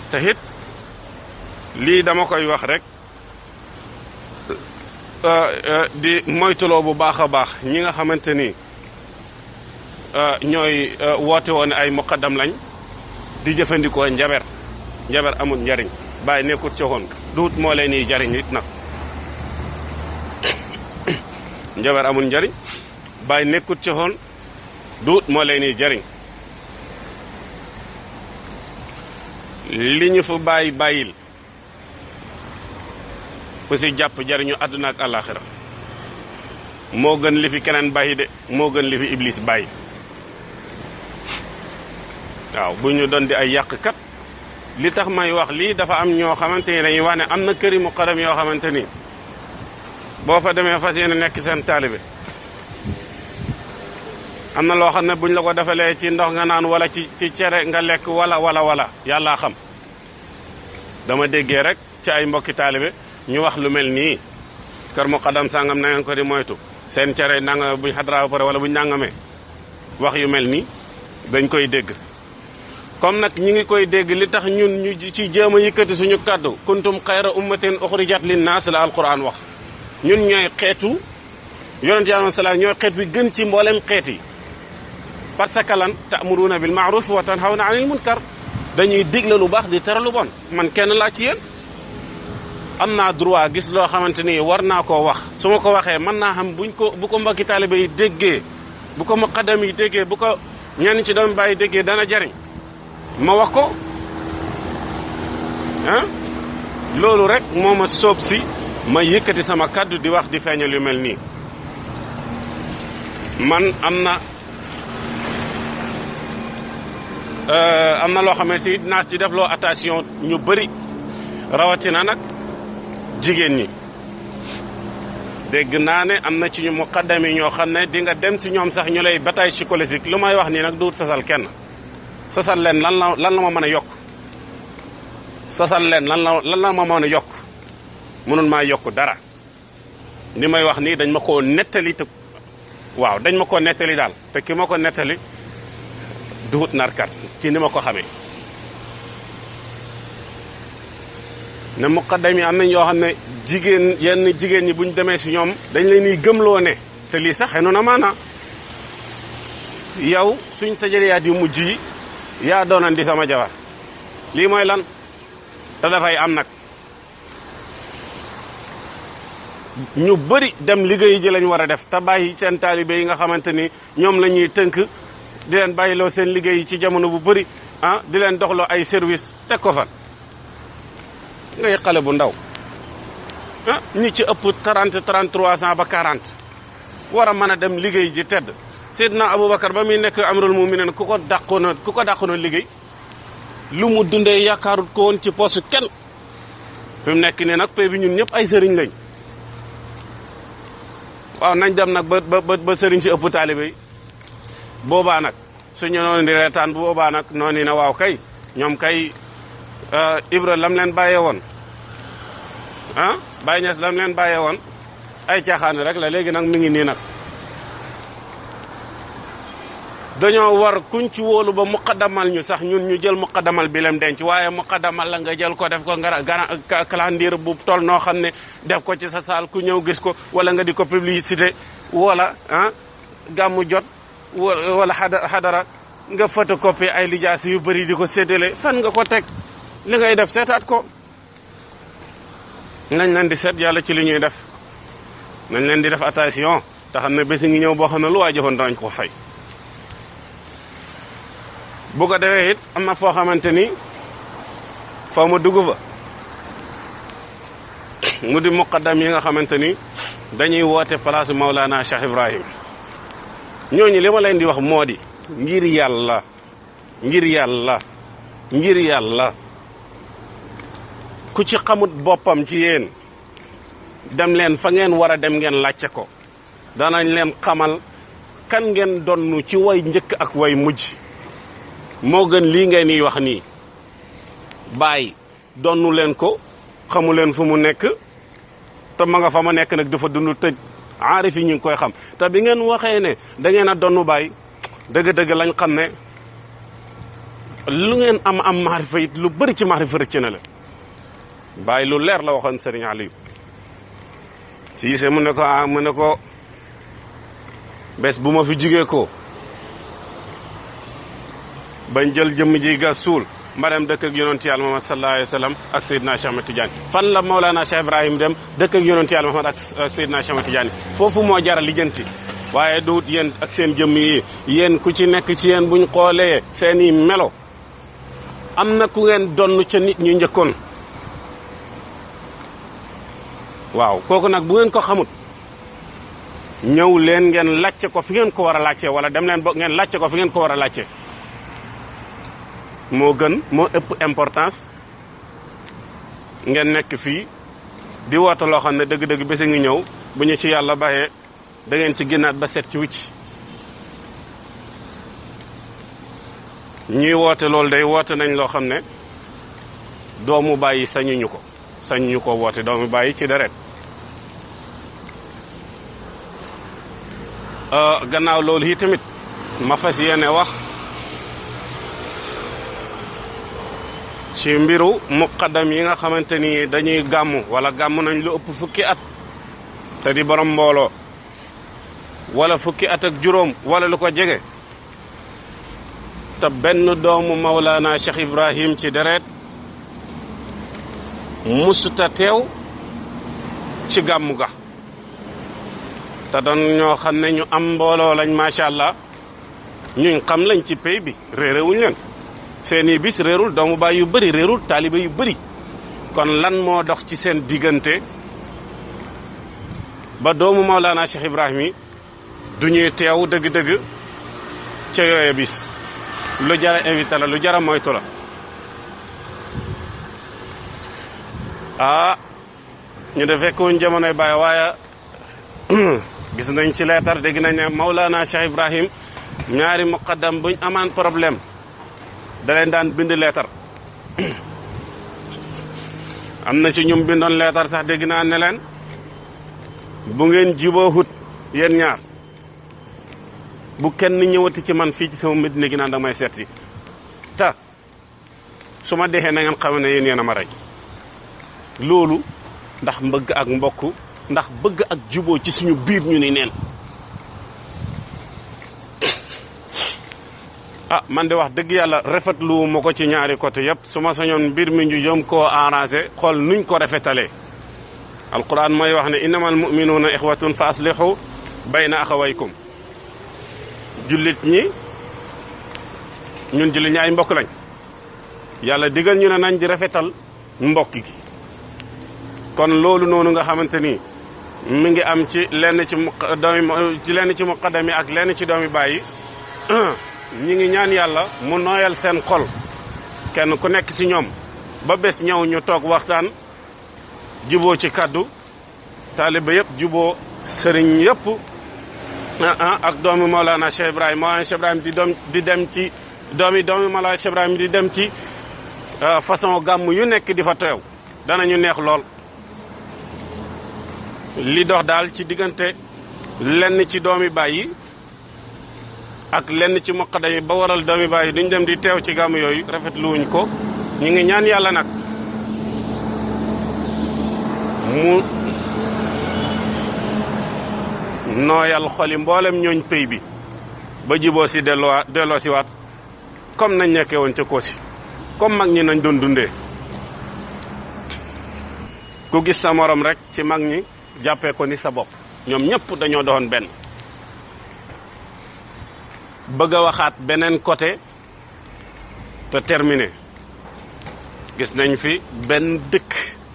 te it lii dama koy wax rek di moytuloo bu baax a baax ñi nga xamante ni ñooy woote woon ay muqaddam lañ di jëfandikoo njaber njaber amul njariñ bàyyi nekkut ci woon duut moo leen ni jariñ it nag njaber amul njariñ bàyyi nekkut ci woon duut moo leen ni jariñ li ñu fa bàyyi bàyyil ku si jàpp jariñu àdduna ak àllaaxira moo gën li fi keneen bàyyi de moo gën li fi iblis bàyyi waaw bu ñu doon di ay yàqkat li tax may wax lii dafa am ñoo xamante ni dañuy wax ne am na këri muqaddam yoo xamante ni boo fa demee fas yéene nekk seen taalibe am na loo xam ne buñ la ko defalee ci ndox nga naan wala ci ci cere nga lekk wala wala wala yàllaa xam dama déggee rek ci ay mbokki taalibe ñu wax lu mel nii kër muqaddam sàngam na ngeen ko di moytu seen cere nanga buñ xadraa ba pare wala buñ nangamee wax yu mel nii dañ koy dégg comme nag ñi ngi koy dégg li tax ñun ñu ci jéem a yëkkati suñu kàddu kuntum xayra ummatin uxrijat linnaas la alquran wax ñun ñooy xeetu yonent yàlla salaam ñooy xeet bi gën ci mboolem xeet yi parce que lan ta'muruna bil ma'ruf wa tanhawna 'anil munkar dañuy digle lu baax di tere lu bon man kenn laa ci yéen am naa droit gis loo xamante ni war naa koo wax su ma ko waxee mën naa xam buñ ko bu ko mbokki taalibe yi déggee bu ko muqaddam yi déggee bu ko ñenn ci doom bàyyi déggee dana jariñ ma wax ko ah loolu rek moo ma soob si ma yëkkati sama kàddu di wax di feeñal yu mel nii man am na am na loo xamante ni dinaa ci def loo attention ñu bëri rawatina nag jigéen ñi dégg naa ne am na ci ñu muqaddam yi ñoo xam ne di nga dem si ñoom sax ñu lay bataille psychologique lu may wax nii nag du sosal kenn sosal leen lan la lan la ma mën a yokk sosal leen lan la lan la ma mën a yokk mënul maa yokk dara ni may wax nii dañ ma koo nettali te waaw dañ ma koo nettali daal te ki ma ko nettali duhut narkat ci ni ma ko xamee ne muqaddam yi am nañ yoo xam ne jigéen yenn jigéen ñi buñ demee si ñoom dañ leen ni gëmloo ne te lii sax xenu na maana yow suñ tajëriyaat yu mujj yi yaa doonan di sama jabar lii mooy lan te dafay am nag ñu bëri dem liggéey ji lañ war a def te bàyyi seen taalibe yi nga xamante ni ñoom la ñuy tënk di leen bàyyiloo seen liggéey ci jamono bu bëri ah di leen doxloo ay service teg ko fan ngay xale bu ndaw ah ñi ci ëpp 30 33 ans ba 40 war a mën a dem liggéey ji tedd Seydina Aboubacar ba muy nekk amirul muminin ku ko dàqoona ku ko dàqoona liggéey lu mu dundee yaakaarut ko woon ci poste kenn fi mu nekk nii nag pay bi ñun ñëpp ay sëriñ lañ waaw nañ dem nag ba ba ba sëriñ si ëpp taalibe yi boobaa nag suñu noonu di reetaan bu boobaa nag noonu na waaw kay ñoom kay Ibra lam leen bàyyee woon ah Baye Niass lam leen bàyyee woon ay caaxaan rek la léegi nag mi ngi nii nag dañoo war kuñ ci wóolu ba muqaddamal ñu sax ñun ñu jël muqaddamal bi lem denc waaye muqaddamal la nga jël ko def ko nga gara calendrier bu tol noo xam ne def ko ci sa saal ku ñëw gis ko wala nga di ko publicité wala ah gàmmu jot wala xadara nga photocopie ay lijaas yu bëri di ko séddale fan nga ko teg li ngay def seetaat ko nañ leen di seet yàlla ci li ñuy def nañ leen di def attention te xam ne bési ngi ñëw boo xam ne lu waay jëfoon danañ ko fay bu ko defee it am na foo xamante ni foo ma dugg fa mu di muqaddam yi nga xamante ni dañuy woote place Maulana Cheikh Ibrahim ñooñu li ma leen di wax moo di ngir yàlla ngir yàlla ngir yàlla ku ci xamut boppam ci yéen dem leen fa ngeen war a dem ngeen làcce ko danañ leen xamal kan ngeen donnu ci way njëkk ak way mujj moo gën lii ngeen di wax nii bàyyi donnu leen ko xamu leen fu mu nekk te ma nga fa ma nekk nag dafa dund tëj aarif yi ñu ngi koy xam te bi ngeen waxee ne da ngeen a donnu bàyyi dëgg-dëgg lañ xam ne lu ngeen am am maarifa it lu bëri ci maarifa rëcc na la bàyyi lu leer la waxoon Serigne Aliou Cissé mu ne ko ah mu ne ko bés bu ma fi jugee ko bañ jël jëmm ji gas suul ma dem dëkk ak yonent yàlla Muhammad sallallahu alayhi wa sallam ak Seydina Cheikh Ahmed Tidiane fan la Maulana Cheikh Ibrahim dem dëkk ak yonent yàlla Muhammad ak Seydina Cheikh Ahmed Tidiane foofu moo jara lijjanti waaye du yéen ak seen jëmm yi yéen ku ci nekk ci yéen buñ xoolee seen i melo am na ku ngeen donn ca nit ñu njëkkoon waaw kooku nag bu ngeen ko xamut ñëw leen ngeen làcce ko fi ngeen ko war a làcce wala dem leen bo ngeen làcce ko fi ngeen ko war a làcce moo gën moo ëpp importance ngeen nekk fii di woote loo xam ne dëgg-dëgg bés a ngi ñëw bu ñu ci yàlla baxee da ngeen ci génnaat ba set ci wicc ñuy woote loolu day woote nañ loo xam ne doomu bàyyi sañuñu ko sañuñu ko woote doomu bàyyi ci deret gannaaw loolu yi tamit ma fas yéene wax ci mbiru muqaddam yi nga xamante ni dañuy gàmmu wala gàmm nañ lu ëpp fukki at te di borom mbooloo wala fukki at ak juróom wala lu ko jege te benn doomu Maulana Cheikh Ibrahim ci deret musuta teew ci gàmmu ga te doon ñoo xam ne ñu am mbooloo lañ macha allah ñuñ xam lañ ci pay bi réerewuñ leen seeni bis réerul doomu baay yu bëri réerul taaliba yu bëri kon lan moo dox ci seen diggante ba doomu Maulana Cheikh Ibrahim yi du ñuy teew dëgg-dëgg ca yooye bis lu jara invité la lu jara moytu la ah ñu de fekkuñ jamonoy Baay waaye gis nañ ci leetar dégg nañ ne Maulana Cheikh Ibrahim ñaari muqaddam buñ amaan problème da leen daan bind leetar am na ci ñum bindoon leetar sax dégg naa ne leen bu ngeen jiboo hut yéen ñaar bu kenn ñëwati ci man fii ci sama Medina gi naan da may seet si ta su ma dexee na ngeen xam ne yéen yéen a ma rey loolu ndax mbëgg ak mbokk ndax bëgg ak juboo ci suñu biir ñu ni neen ah man de wax dëgg yàlla rafetlu ma ko ci ñaari côté yëpp su ma sañoon mbir mi ñu jëm koo arrangé xool nuñ ko rafetalee alquran mooy wax ne innamal muminuuna ixwatun fa aslihu bayna axawaykum jullit ñi ñun jullit ñi ay mbokk lañ yàlla digal ñu ne nañ di rafetal mbokk gi kon loolu noonu nga xamante ni mi ngi am ci lenn ci mu doomi ci lenn ci muqaddam yi ak lenn ci doomi bàyyi ñi ngi ñaan yàlla mu nooyal seen xol kenn ku nekk ci ñoom ba bés ñëw ñu toog waxtaan juboo ci kaddu taaliba yëpp juboo sëriñ yëpp ak doomi Mawlana Cheikh Ibrahim Mawlana Cheikh Ibrahim di doom di dem ci doomi doomi Mawlana Cheikh Ibrahim di dem ci façon gàmm yu nekk di fa teew danañu neex lool li dox daal ci diggante lenn ci doomi bàyyi ak lenn ci muqaddam yi ba waral doomi bàyyi duñ dem di teew ci gàmm yooyu rafetlu wuñ ko ñu ngi ñaan yàlla nag mu nooyal xoli mboolem ñooñ pëy bi ba jiboo si delloo delloo si waat comme nañ nekkee woon ca Koosi comme mag ñi nañ doon dundee ku gis sa morom rek ci mag ñi jàppee ko ni sa bopp ñoom ñëpp dañoo doon benn bëgg a waxaat beneen côté te terminé gis nañ fi benn dëkk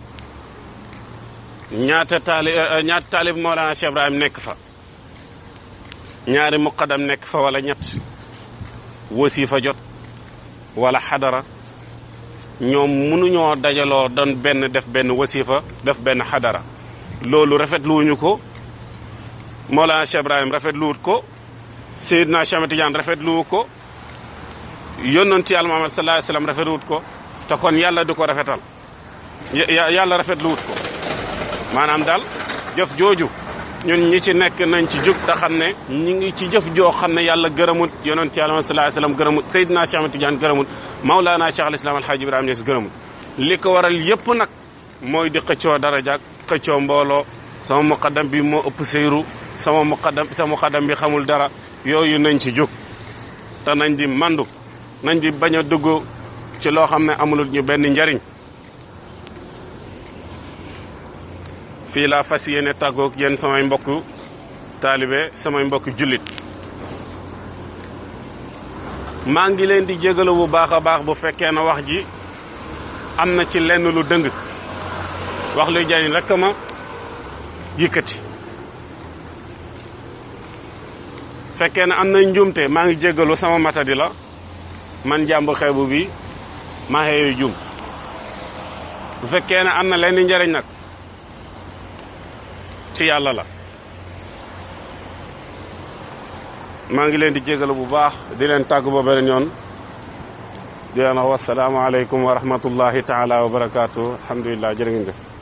ñaata taali ñaata taalib Mawlana Cheikh Ibrahim nekk fa ñaari muqaddam nekk fa wala ñett wasifa jot wala xadara ñoom mënuñoo dajaloo doon benn def benn wasifa def benn xadara loolu rafetluwuñu ko Mawlana Cheikh Ibrahim rafetluwut ko Seydina Cheikh Ahmed Tidiane rafetluwut ko yónnanti Yàlla Muhammad sallallahu alayhi wasallam rafetluwut ko te kon yàlla du ko rafetal yàlla rafetluwut ko maanaam daal jëf jooju ñun ñi ci nekk nañ ci jug te xam ne ñi ngi ci jëf joo xam ne yàlla gërëmut yonent yàlla sallallahu alayhi wasallam gërëmut Seydina Cheikh Ahmed Tidiane gërëmut Maulana Cheikh al Islam Alhaji Ibrahima Niass gërëmut li ko waral yépp nag mooy di xëccoo darajaak xëccoo mbooloo sama muqaddam bi moo ëpp seyru sama muqaddam sama muqaddam bi xamul dara yooyu nañ ci jóg te nañ di mandu nañ di bañ a dugg ci loo xam ne amulul ñu benn njariñ fii laa fas yéene tàggoog yéen samay mbokku taalibe samay mbokku jullit maa ngi leen di jégalu bu baax a baax bu fekkee na wax ji am na ci lenn lu dëng wax luy jariñ rekk ma yëkkati fekkee ne am na njuumte maa ngi jégalu sama matadi la man jàmbu xeebu bi maa xeeyu jum bu fekkee ne am na lenn njariñ nag ci yàlla la maa ngi leen di jégalu bu baax di leen tàggu ba beneen yoon di leen wax wasalaamaaleykum wa rahmatullahi taala wa barakaatu alhamdulilah jërë ngeen jëf